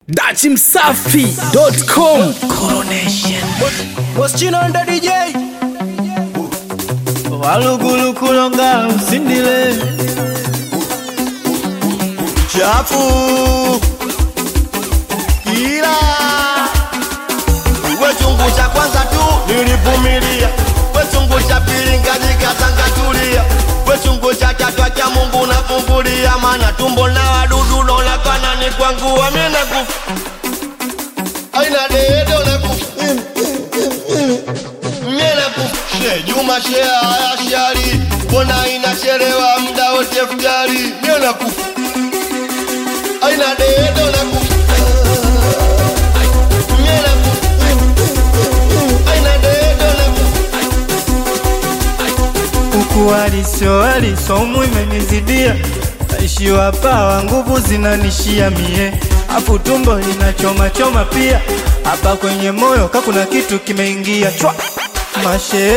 dachimsafi.com Moschino ndo DJ walugulukulonga usindile chafu ila we chungu cha kwanza tu nilivumilia we chungu cha pili ngajikatangatulia we chungu cha tatu cha Mungu nafumbulia maana tumbo na wadudu naonekana ni kwangu amina kufa aina dedo na kufa Mena kufshe Juma shea haya shari Mbona inachelewa muda wote futari Mena kufu Aina dedo na kufu Mena kufu Aina dedo na kufu huku waliso walisomu imenizidia naishiwa pawa nguvu zinanishia mie afu tumbo linachoma choma pia hapa kwenye moyo ka kuna kitu kimeingia chwa mashe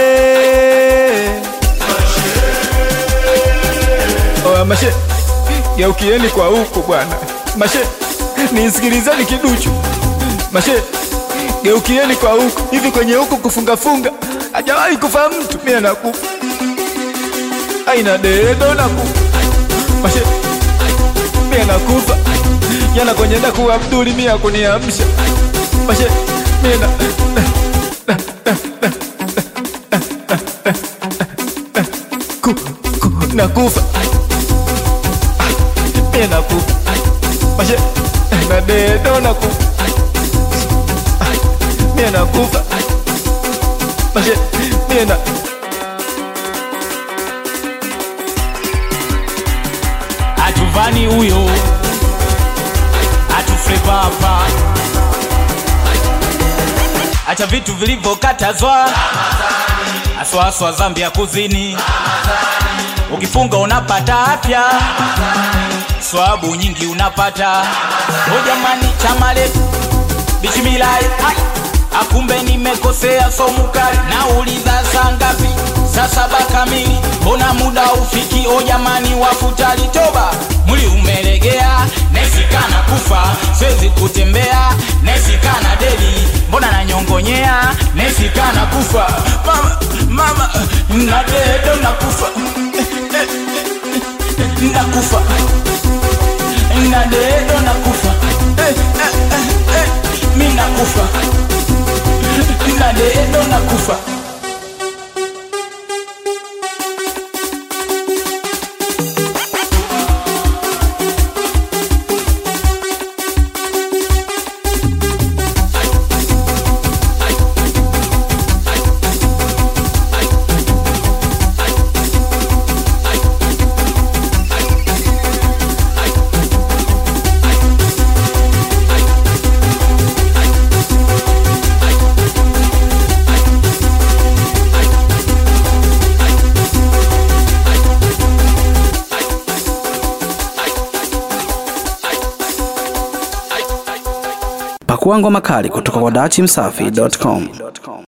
Oya mashe, geukieni kwa huku bwana. Mashe, nisikilizeni kiduchu. Mashe, geukieni kwa huku. Hivi kwenye huku kufungafunga hajawahi kufa mtu, mimi nakufa. Aina dedo nakufa. Mashe, mimi nakufa. Jana kwenye daku Abduli mimi akuniamsha. Mashe, mimi na ku, ku, nakufa mie nakufa mashe na dedo nakufa mie nakufa mashe mie na atuvani huyo atufrepapa acha vitu vilivyokatazwa aswaswa zambi ya kuzini ukifunga unapata afya swabu nyingi unapata o jamani chamale bishimilai hai akumbe nimekosea somukali nauliza saa ngapi saa saba kamili mbona muda ufiki o jamani wafutali toba mwili umelegea nesikana kufa siwezi kutembea nesikana dedi mbona nanyongonyea nesikana kufa mama mama nadedo nakufa nakufa nadedo nakufa eh, eh, eh, eh, mi nakufa nadedo nakufa pakua ngoma kali kutoka kwa dachimsafi.com